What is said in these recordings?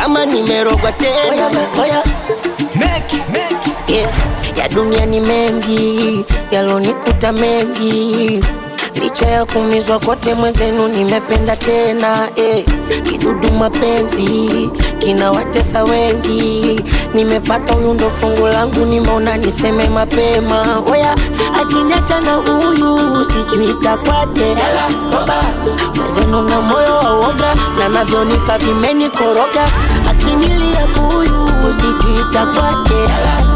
kama nimerogwa tena oya, Make, make. yeah. ya dunia ni mengi yalonikuta mengi licha ya kumizwa kote mwezenu nimependa tena eh. kidudu mapenzi kinawatesa wengi nimepata huyu ndo fungu langu nimeona niseme mapema oya akiniacha na huyu sijui takwaje mwezenu na moyo wa woga na navyonipa vimenikoroga akinilia buyu sijui takwaje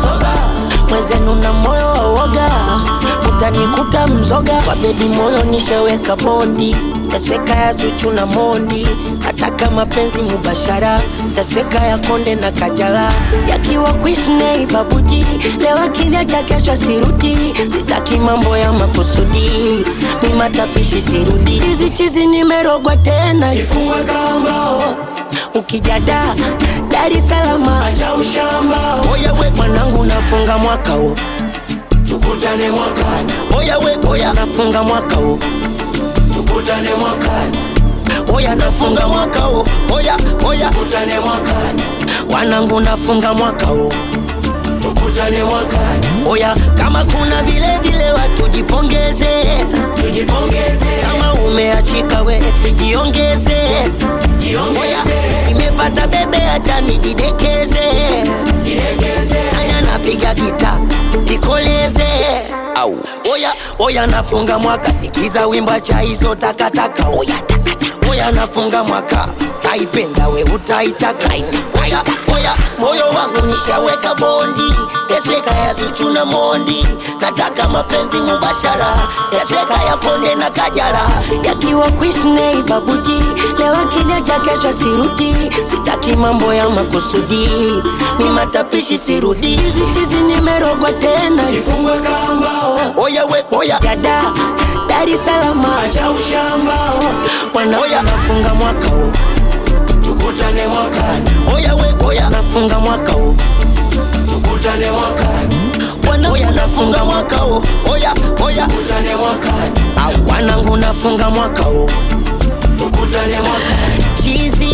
mwezenu na moyo wa woga utanikuta mzoga kwa bebi moyo nisheweka bondi tasweka ya zuchu na mondi nataka mapenzi mubashara tasweka ya konde na kajala yakiwa kuishnei babuji leo akiniacha kesho sirudi sitaki mambo ya makusudi mi matapishi sirudi chizi chizi nimerogwa tena Ifungwe kamba, ukijada Dar es Salaam acha ushamba. oya we mwanangu nafunga mwaka huu Tukutane mwakani, oya we oya nafunga mwaka huu tukutane mwakani, oya nafunga mwaka huu oya oya tukutane mwakani, wanangu nafunga mwaka huu tukutane mwakani. oya kama kuna vile vile watu jipongeze Tujipongeze, kama umeachika we jiongeze oya jiongeze, nimepata bebe acha nijidekeze jilegeze. aya napiga gita nikoleze au oya oya nafunga mwaka sikiza wimba cha hizo takataka oya takataka oya nafunga mwaka taipenda we utaitaka oya oya moyo wangu nishaweka bondi yasweka ya zuchu na mondi nataka mapenzi mubashara yasweka ya konde na kajara yakiwa kuishnei babuji leo akiniacha kesho sirudi sitaki mambo ya makusudi mi matapishi sirudi chizi chizi nimerogwa tena Ifungwe kamba, oya we oya jada Dar es Salaam acha ushamba. wana oya nafunga mwaka huu Tukutane mwakani, oya we oya nafunga mwaka huu tukutane mwakani, wana oya nafunga mwaka huu oya oya tukutane mwakani, au wanangu nafunga mwaka huu tukutane mwakani. chizi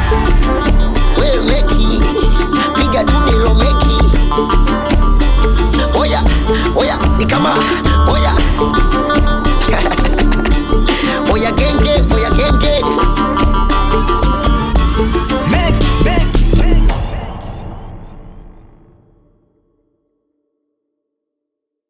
we meki piga dudelo meki oya oya ni kama oya